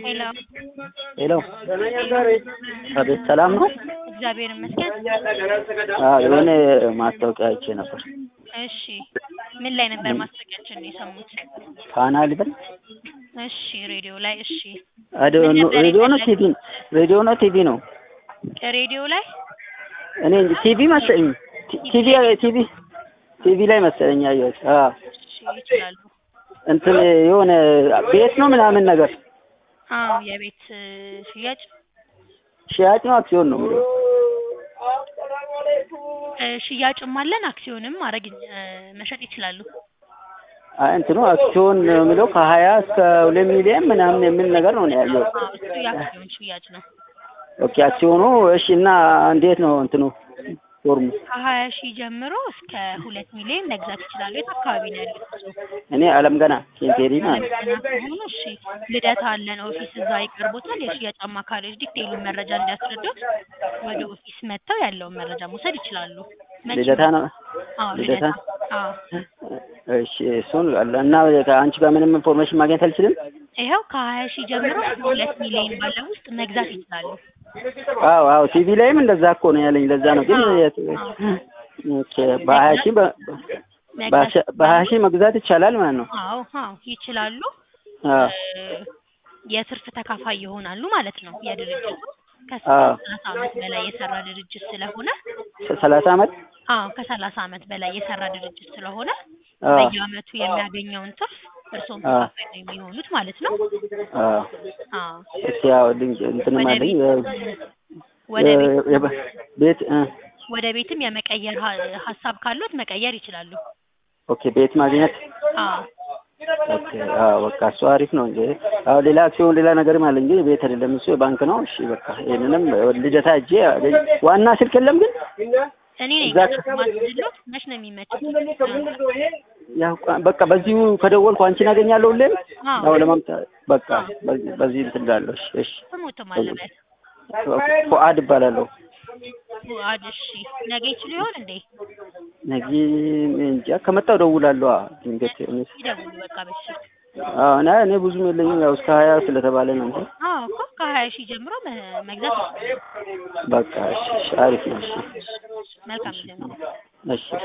ሄሎ ሄሎ አቤት፣ ሰላም ነው? እግዚአብሔር ይመስገን። አዎ የሆነ ማስታወቂያ አይቼ ነበር። እሺ ምን ላይ ነበር ማስታወቂያችን የሰሙት? ፋና ልበል? እሺ ሬዲዮ ላይ እሺ። አዶ- ምን ነበር ሬዲዮ ነው የፈለጉት? ቲቪ? ሬዲዮ ነው ቲቪ ነው? ሬዲዮ ላይ እኔ እንጂ ቲቪ መሰለኝ። ቲ- ቲቪ ቲቪ ቲቪ ላይ መሰለኝ ያየሁት። አዎ እሺ ይችላሉ። እንትን የሆነ ቤት ነው ምናምን ነገር አዎ የቤት እ, ሽያጭ ሽያጭ ነው አክሲዮን ነው የሚለው? እ, ሽያጭም አለን አክሲዮንም ማድረግ እ, መሸጥ ይችላሉ። አይ እንትኑ አክሲዮን ነው የሚለው ከሀያ እስከ ሁለት ሚሊዮን ምናምን የሚል ነገር ነው እኔ ያየሁት። አዎ እሱ የአክሲዮን ሽያጭ ነው። ኦኬ አክሲዮኑ እሺ። እና እንዴት ነው እንትኑ ፎርሙ? ከሀያ ሺህ ጀምሮ እስከ ሁለት ሚሊዮን መግዛት ይችላሉ። የት አካባቢ ነው ያሉት እርስዎ? እኔ አለም ገና ኬንቴሪ ማለት ነው። ገና ከሆኑ እሺ ልደታ አለን ኦፊስ እዛ ይቀርቦታል። የሽያጭ አማካሪዎች ዲቴይሉን መረጃ እንዲያስረዱት ወደ ኦፊስ መጥተው ያለውን መረጃ መውሰድ ይችላሉ። መቼ ልደታ ነው አዎ ልደታ? ልደታ አዎ እሺ እሱን አለ እና ከአንቺ ጋር ምንም ኢንፎርሜሽን ማግኘት አልችልም? ይኸው ከሀያ ሺህ ጀምሮ እስከ ሁለት ሚሊዮን ባለው ውስጥ መግዛት ይችላሉ። አዎ አዎ ቲቪ ላይም እንደዛ እኮ ነው ያለኝ። ለዛ ነው ግን አዎ፣ የት- ኦኬ በሀያ ሺህ በ- መግዛት በሀያ- በሀያ ሺህ መግዛት ይቻላል ማለት ነው? አዎ አዎ ይችላሉ። አዎ እ፣ የትርፍ ተካፋይ ይሆናሉ ማለት ነው። የድርጅቱ አዎ። ከሰላሳ ዓመት በላይ የሰራ ድርጅት ስለሆነ ሰ- ሰላሳ አመት አዎ ከሰላሳ ዓመት በላይ የሰራ ድርጅት ስለሆነ አዎ በየዓመቱ የሚያገኘውን ትርፍ እርስዎም አዎ። ተካፋይ ነው የሚሆኑት ማለት ነው። አዎ አዎ እስኪ ያው ድንቅ እንትንም ወደ አለኝ ቤት ወደ የ- ቤት የበ- ቤት እ ወደ ቤትም የመቀየር ሀ- ሀሳብ ካሉት መቀየር ይችላሉ። ኦኬ ቤት ማግኘት አዎ ኦኬ አዎ በቃ እሱ አሪፍ ነው እንጂ አዎ ሌላ አክሲዮን ሌላ ነገርም አለ እንጂ ቤት አይደለም እሱ የባንክ ነው እሺ በቃ ይሄንንም ልደታ እጄ አገኝ ዋና ስልክ የለም ግን እኔ ነኝ እዛ- ማስድሎት መች ነው የሚመችት? ያው ቋ- በቃ በዚሁ ከደወልኩ አንቺን አገኛለሁ ሁሌም አዎ ያው ለማምጣት በቃ በዚህ በዚህ እንትን እላለሁ እሺ እሺ ስሞትም አለበት ፉአድ እባላለሁ ፉአድ እሺ ነገ ይችሉ ይሆን እንዴ? ነገ እንጃ ከመጣሁ እደውላለሁ አዎ ድንገት እኔ- ይደውሉ በቃ በስልክ አዎ እና እኔ ብዙም የለኝም ያው እስከ ሀያ ስለተባለ ነው እንጂ አዎ እኮ ከሀያ ሺህ ጀምሮ መ- መግዛት ይችላሉ። በቃ እሺ እሺ አሪፍ ነው እሺ መልካም ጊዜ ነው። እሺ